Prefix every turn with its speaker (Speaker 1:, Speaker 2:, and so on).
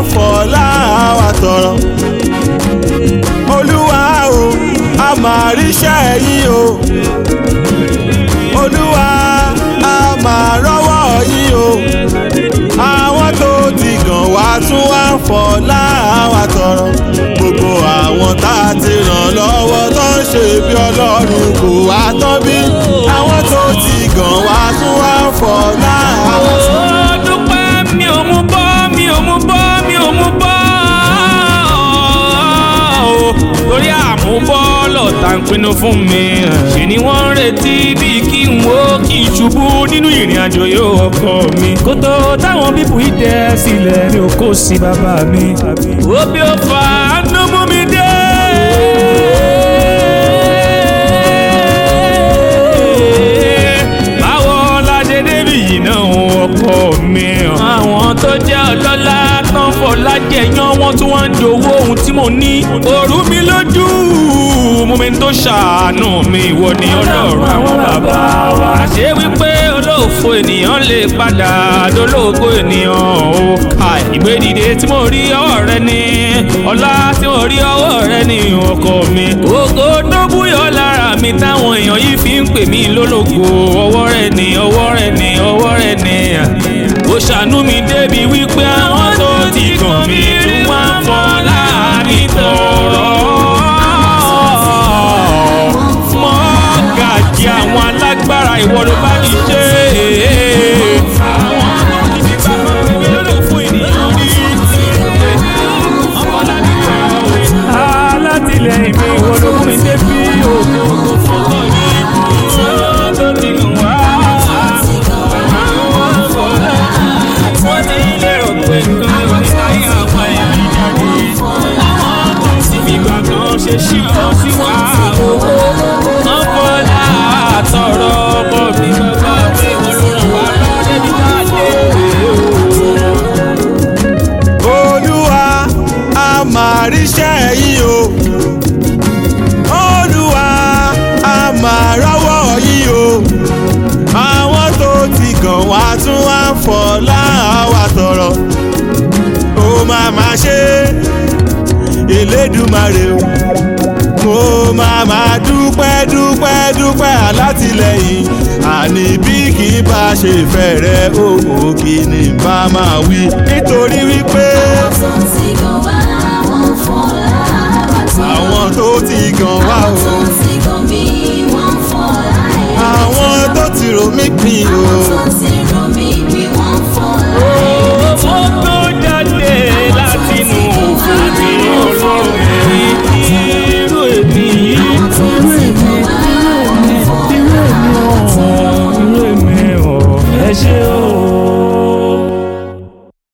Speaker 1: fọlá wa tọrọ. olúwa o a máa ríṣẹ́ yín o. olúwa a máa rọ́wọ́ yín o. àwọn tó ti gàn wá tún wá fọlá wa tọrọ. gbogbo àwọn tá a ti ràn lọ́wọ́ tó ń ṣe bí ọlọ́run kò wá tán bí. àwọn tó ti gàn wá tún wá fọlá wa tọrọ.
Speaker 2: ó dúpẹ́ mi ò mú bọ́ mi ò mú bọ́ mi ò mú bọ́ o torí àmúbọ́ lọ́tà ń pinnu fún mi ṣe ni wọ́n ń retí bí kí n wo kí n ṣubú nínú ìrìn àjò yóò ọkọ mi kó tó táwọn bíbù yìí dẹ sílẹ̀ mi ò kó sí bàbá mi ó bí ó fà á ló mú mi dé. báwo la ṣe débi yìí náà ọkọ mi àwọn tó jẹ́ ọlọ́lá tán fọlá jẹyàn wọn tí wọ́n ń jowó ohun tí mo ní òru mi lójú mú mi tó ṣàánú mi ìwọ ni ọlọ́run àwọn bàbá wa ṣé wípé olóòfo ènìyàn lè padà dolóògo ènìyàn ó ka ìgbédìde tí mo rí ọwọ́ rẹ ní ọlá tí mo rí ọwọ́ rẹ ní ọkọ mi ògo tó búyọ lára mi táwọn èèyàn yìí fi ń pè mí lólógo ọwọ́ rẹ ní ọwọ́ rẹ ní ọwọ́ rẹ ní ó ṣàánú mi débi wípé àwọn tó ti kàn mí tún wá ń fọlá mi tọrọ mọ́gàjì àwọn alágbára ìwọ ló bá mi ṣe. àwọn tó ti fi bá mi lérò fún ènìyàn ní ọmọlábí alátìlẹyìn mi ìwọ ló mú mi débi òkú fọwọ́ ní ìwọ tó ti wá. wọ́n ti lérò pé nǹkan ní sáyé àwọn ẹ̀mí jáde. àwọn tó ti fi gbàgbọ́ ṣe ṣí ọ sí wa. wọ́n fọlá àtọ̀rọ̀ ọkọ mi bàbá mi wọ́n ló ràn wá lọ́wọ́ débi jáde.
Speaker 1: olúwa a máa ríṣẹ́ yín o olúwa a máa rọ́wọ́ yín o àwọn tó ti gàn wá tún wá fọlá wa tọrọ ó máa máa ṣe elédùmarè o mo máa máa dúpẹ́ dúpẹ́ dúpẹ́ alátìlẹyìn àní bí kì í bá ṣe fẹ́ rẹ òwò kí ni bá máa wí nítorí wípé àwọn tó ti gàn wá o àwọn tó ti rò mí pin o